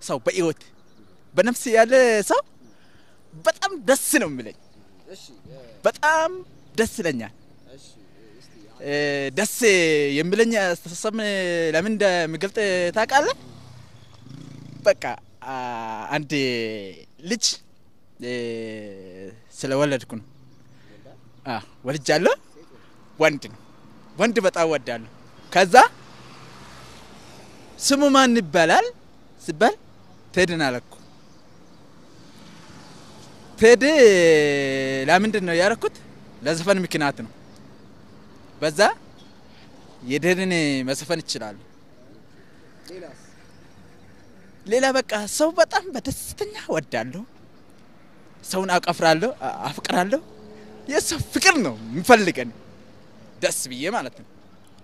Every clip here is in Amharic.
ሰው በህይወት በነፍስ ያለ ሰው በጣም ደስ ነው የሚለኝ። በጣም ደስ ይለኛል። ደስ የሚለኝ አስተሳሰብ ለምን እንደሚገልጥ ታውቃለህ? በቃ አንድ ልጅ ስለወለድኩ ነው። ወልጃለሁ። ወንድ ነው። ወንድ በጣም ወዳለሁ። ከዛ ስሙ ማን ይባላል ሲባል ቴድን አለኩ። ቴድ ለምንድን ነው ያደረኩት? ለዘፈን ምክንያት ነው። በዛ የቴድን መዘፈን ይችላሉ። ሌላ በቃ ሰው በጣም በደስተኛ ወዳለሁ። ሰውን አቀፍራለሁ፣ አፍቅራለሁ። የሰው ፍቅር ነው የሚፈልገን ደስ ብዬ ማለት ነው።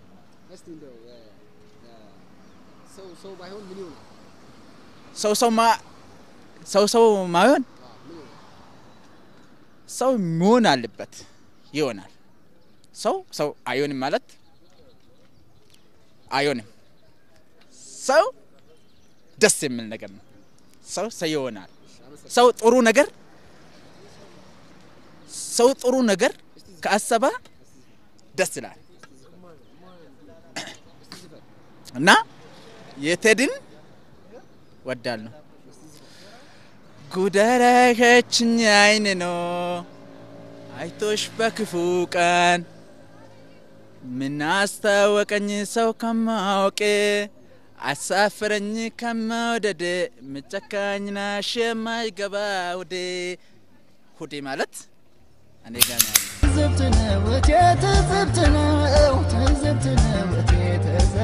ሰው ሰው ማ ሰው ሰው ማይሆን ሰው መሆን አለበት ይሆናል። ሰው ሰው አይሆንም ማለት አይሆንም። ሰው ደስ የሚል ነገር ነው። ሰው ሰው ይሆናል። ሰው ጥሩ ነገር ሰው ጥሩ ነገር ከአሰበ ደስ ይላል እና የቴድን ወዳለሁ። ጉደረከችኝ አይን ነው አይቶሽ በክፉ ቀን ምናስታወቀኝ ሰው ከማወቄ አሳፍረኝ ከመውደድ ምጨካኝ ናሽ የማይገባ ውዴ ሁዴ ማለት እኔ ጋ ነው ያለው። ትዝብት ነው እቴ ትዝብት ነው ትዝብት ነው እቴ ትዝብት